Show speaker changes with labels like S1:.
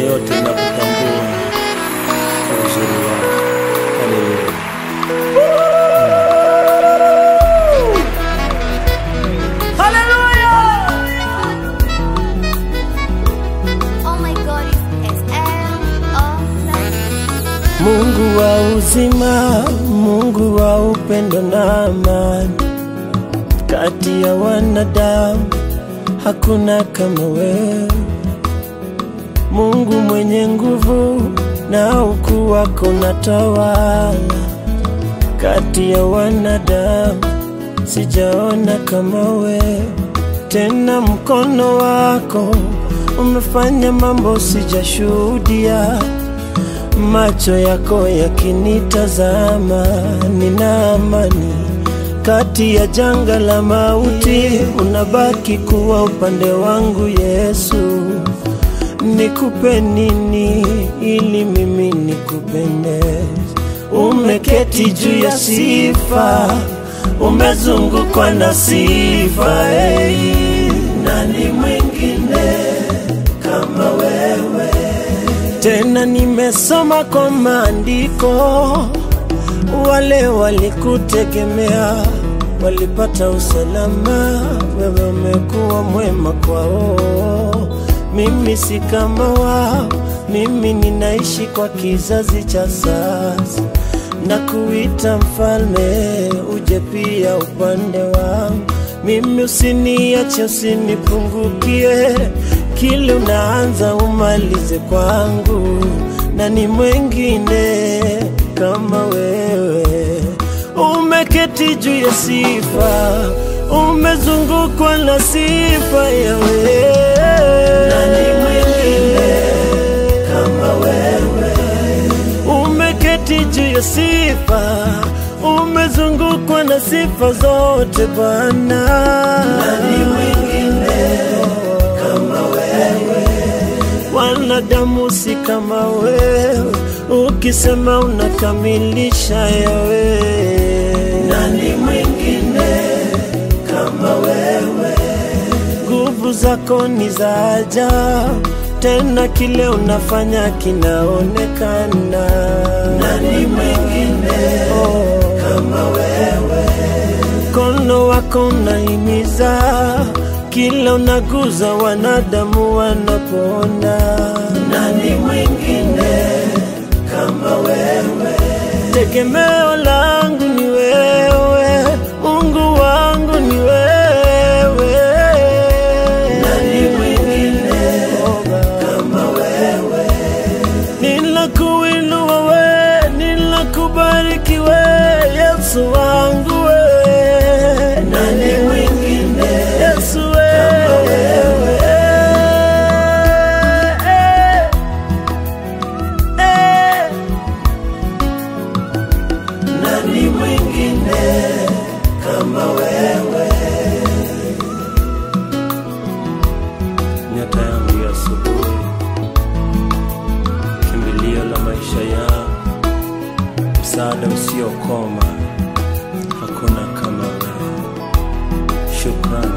S1: yote nakutambua kwa uzuri wako. Haleluya.
S2: Oh my God, it's SM of life.
S1: Mungu wa uzima, Mungu wa upendo na amani, kati ya wanadamu hakuna kama wewe. Mungu mwenye nguvu na ukuu wako unatawala kati ya wanadamu, sijaona kama wewe. Tena mkono wako umefanya mambo sijashuhudia macho yako yakinitazama, nina amani kati ya janga la mauti, unabaki kuwa upande wangu Yesu. Nikupe nini ili mimi nikupende? Umeketi juu ya sifa, umezungukwa na sifa. Hey, nani mwingine kama wewe? Tena nimesoma kwa maandiko, wale walikutegemea walipata usalama, wewe umekuwa mwema kwao. Mimi si kama wao, mimi ninaishi kwa kizazi cha sasa na kuita mfalme, uje pia upande wangu. Mimi usiniache, usinipungukie, kile unaanza umalize kwangu, na ni mwengine kama wewe. Umeketi juu ya sifa, umezungukwa na sifa ya wewe. Nani mwingine kama wewe? Umeketi juu ya sifa, umezungukwa na sifa zote Bwana. Nani mwingine kama wewe? Wanadamu si kama wewe, ukisema unakamilisha yawe. Nani mwingine kama wewe? Nguvu zako ni za ajabu, tena kile unafanya kinaonekana. Nani mwingine kama wewe? Mkono wako unahimiza, kila unaguza wanadamu wanapona. Nani mwingine kama wewe? Tegemeo langu ni wewe, Mungu wangu ni wewe. Nani mwingine kama wewe? Nilakuinua we, nilakubariki we, Yesu wangu we. Nani mwingine Yesu we. kama wewe? Eh, eh. Nani mwingine kama wewe? Nyota yangu ya asubuhi, kimbilio la maisha yangu, msaada usiokoma, hakuna kama wewe. Shukrani.